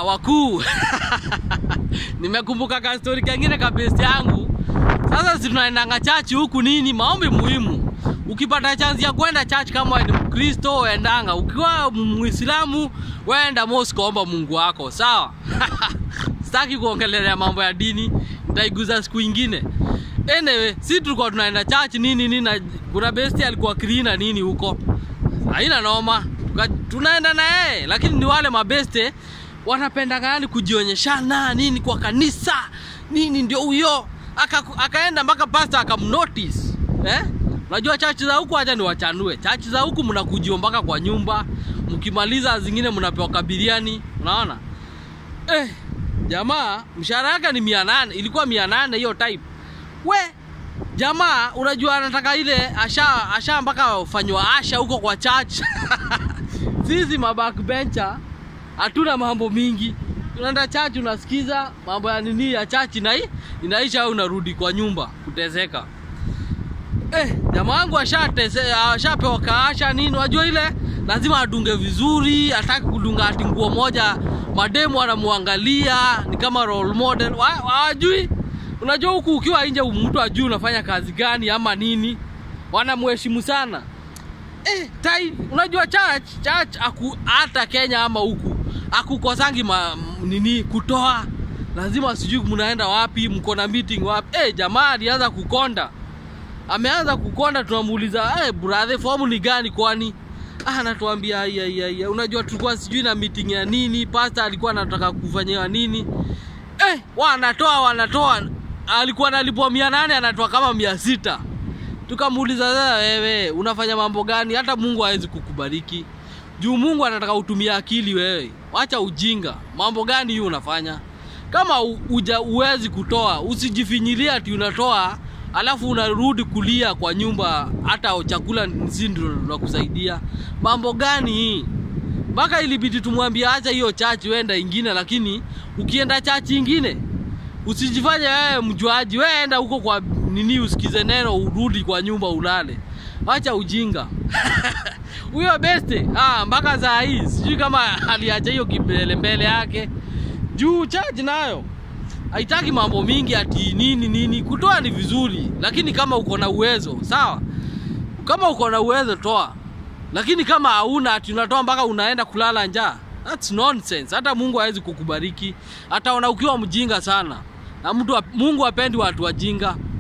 wakuu nimekumbuka ka story kengine ka best yangu sasa si tunaendanga chachi huku nini maombi muhimu ukipata chance ya kwenda church kama wewe ni mkristo endanga ukiwa muislamu wenda mosque omba mungu wako sawa sitaki kuongelelea mambo ya dini nitaiguza siku ingine anyway si tulikuwa tunaenda church nini nini na kuna besti alikuwa cleaner nini huko haina noma Tuka- tunaenda na yeye lakini ni wale mabeste wanapendanga yani kujionyeshana nini kwa kanisa nini ndio huyo Aka, akaenda mpaka pasta akamnotice eh? unajua chachi za huku acha niwachanue chachi za huku mnakujio mpaka kwa nyumba mkimaliza zingine mnapewa kabiriani unaona eh, jamaa mshahara yake ni mia nane ilikuwa mia nane hiyo type we jamaa unajua anataka ile asha asha mpaka fanywa asha huko kwa church sisi mabackbencher hatuna mambo mingi unaenda church unasikiza mambo ya nini ya church na inaisha au unarudi kwa nyumba kuteseka eh, jamaa wangu ashatese ashapewa kaasha nini unajua ile lazima adunge vizuri ataki kudunga ati nguo moja mademu anamwangalia ni kama role model Wa- hawajui unajua huku ukiwa nje mtu ajui unafanya kazi gani ama nini wanamheshimu sana eh, tai, unajua church church aku, hata Kenya ama huku akukosangi ma, m- nini kutoa lazima sijui mnaenda wapi mko na meeting wapi eh, jamaa alianza kukonda ameanza kukonda tunamuuliza hey, brother fomu ni gani kwani ah, anatuambia "Ai, ai, ai, ai, unajua tulikuwa sijui na meeting ya nini pasta alikuwa anataka kufanyiwa nini eh, wanatoa wanatoa alikuwa analipwa mia nane anatoa kama mia sita tukamuuliza sasa wewe unafanya mambo gani hata mungu hawezi kukubariki juu mungu anataka utumie akili wewe wacha ujinga mambo gani hiyo unafanya kama u- uja uwezi kutoa usijifinyilia ati unatoa alafu unarudi kulia kwa nyumba hata chakula si ndio tunakusaidia mambo gani hii mpaka ilibidi tumwambie acha hiyo chachi wenda ingine lakini ukienda chachi ingine usijifanye wewe mjuaji wewe enda huko kwa nini usikize neno urudi kwa nyumba ulale acha ujinga huyo beste ah, mpaka saa hii sijui kama aliacha hiyo kimbele mbele yake juu chaji nayo haitaki mambo mingi ati nini nini kutoa ni vizuri lakini kama uko na uwezo sawa kama uko na uwezo toa lakini kama hauna ati unatoa mpaka unaenda kulala njaa that's nonsense hata mungu hawezi kukubariki ataona ukiwa mjinga sana na mtu wa- mungu apendi watu wajinga